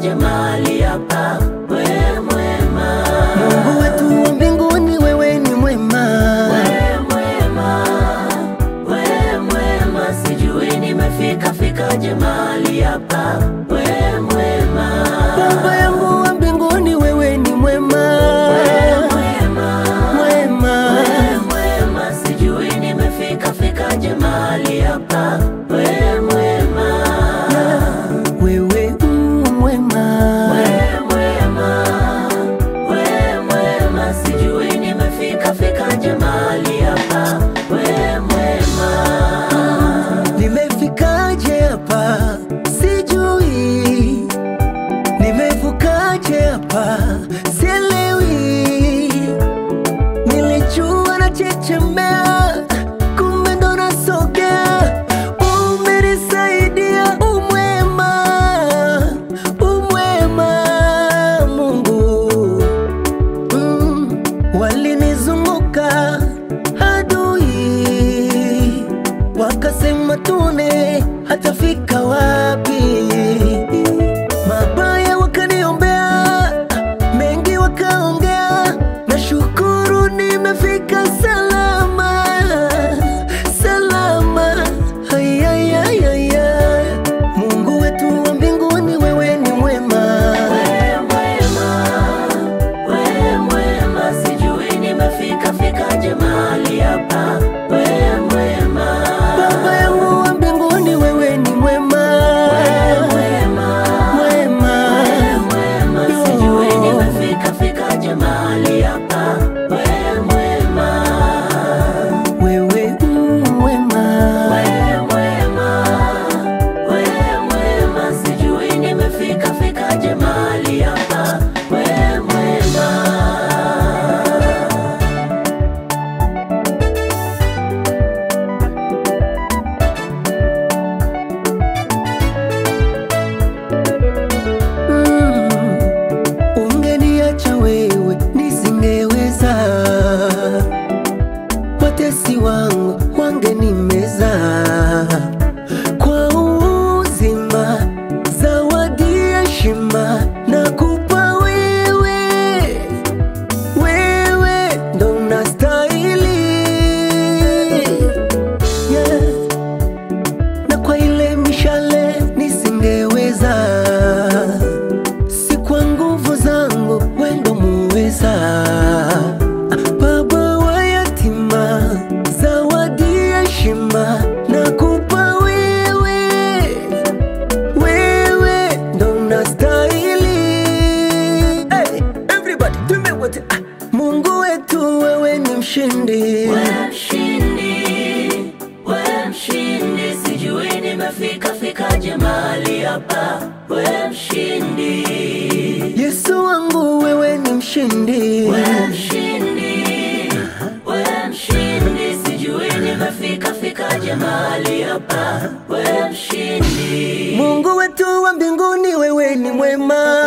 fikaje mahali hapa? We mwema, Mungu wetu wa mbinguni, wewe ni mwema. we mwema, we mwema, sijui nimefika fikaje mahali hapa? We mwema, Baba yangu wa mbinguni, wewe ni mwema. we mwema, Mwema. we mwema, sijui nimefika fikaje mahali hapa? We mwema, Wewe u mwema. we mwema, we mwema, sijui nimefika fikaje mahali hapa? We mwema. Nimefikaje hapa? Sijui. Nimevukaje hapa? Sielewi. Nilijua nachechemea, kumbe ndo nasogea. Umenisaidia, umwema, umwema Mungu. Mm, walinizunguka adui wakasema tune hatafika wapi mabaya wakaniombea mengi wakaongea na shukuru nimefika salama salama Ayayayaya. mungu wetu wa mbinguni wewe ni mwema We mwema, we mwema, sijui nimefika fikaje mahali hapa. We mwema, baba yangu wa mbinguni wewe ni mwema we mwema, mwema we mwema, sijui nimefika fikaje mahali hapa. We mwema, wewe u mwema we mwema, we mwema, sijui nimefika fikaje mahali hapa. We mwema. Mm, ungeniacha wewe nisingeweza, watesi wangu wangenimeza. Kwa uzima zawadi heshima nakupa wewe, wewe ndo unastahili yeah na kwa ile mishale nisingeweza, si kwa nguvu zangu, wendo muweza. Baba wa yatima, zawadi heshima nakupa wewe, wewe ndo unastahili. Hey, everybody, tume wote. Ah, Mungu wetu, wewe ni mshindi. We mshindi, we mshindi, sijui nimefika fikaje mahali hapa. We mshindi, Yesu wangu, wewe ni mshindi. we mshindi, we mshindi, sijui nimefika fikaje mahali hapa. We mshindi, Mungu wetu wa mbinguni, wewe ni mwema.